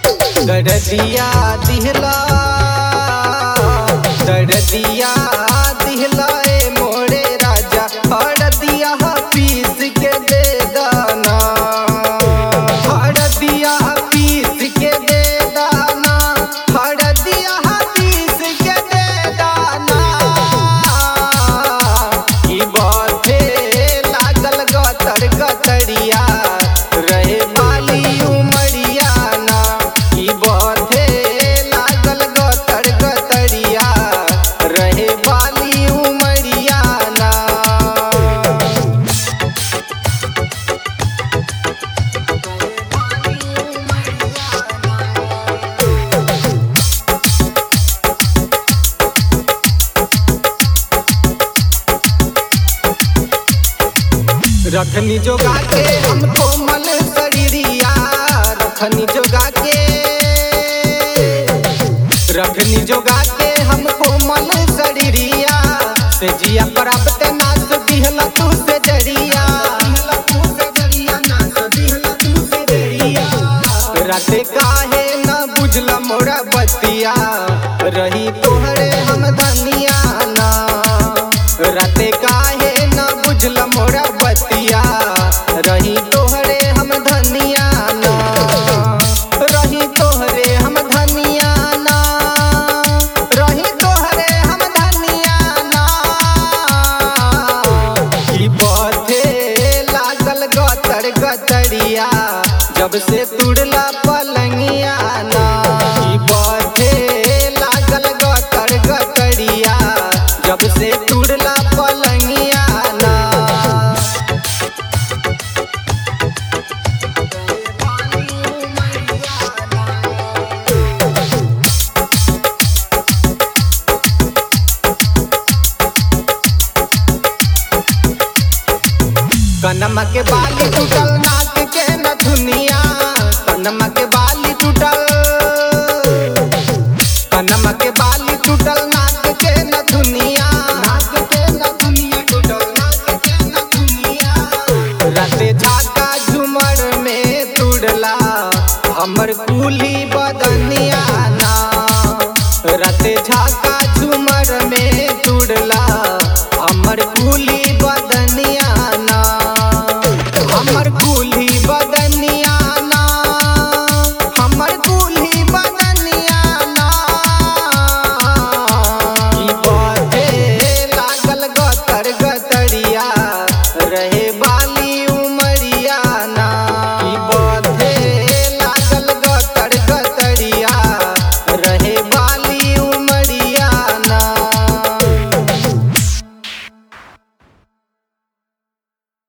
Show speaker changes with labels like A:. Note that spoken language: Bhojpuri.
A: दर्दिया दिहला दर्दिया दिहला ए मोरे राजा हरदिया पीस के दे दाना हरदिया पीस के दे दाना हरदिया पीस के दे दाना ई बाथे लागल गतर गतरिया रहे बाली उमरिया ना ई बाथे लागल गतर गतरिया रहे बाली उमरिया ना रखनी जोगा के हम कोमल शरीरिया रखनी जोगा के रखनी जोगा के हम कोमल शरीरिया से जिया प्राप्त नाच दिहला तू से जरिया राते काहे न बुझला मोरा बतिया रही तोहरे हम धनिया ना राते काहे न बुझला मोरा बतिया रही तोहरे हम धनिया ना रही तोहरे हम धनिया ना रही तोहरे हम धनिया ना ई पथे लागल गतर गतरिया जब से तुड़ला पलंगिया ना ई पथे लागल गतर गतरिया जब से तुड़ला पलंगिया ना कनमा के बाली टूटल नाक के नथुनिया कनमा के बाली टूटल कनमा के बाली टूटल नाक के नथुनिया नाक के नथुनिया टूटल नाक के नथुनिया राते झाका झुमर में तुड़ला हमर कुली बदनिया ना राते झाका झुमर में तुड़ला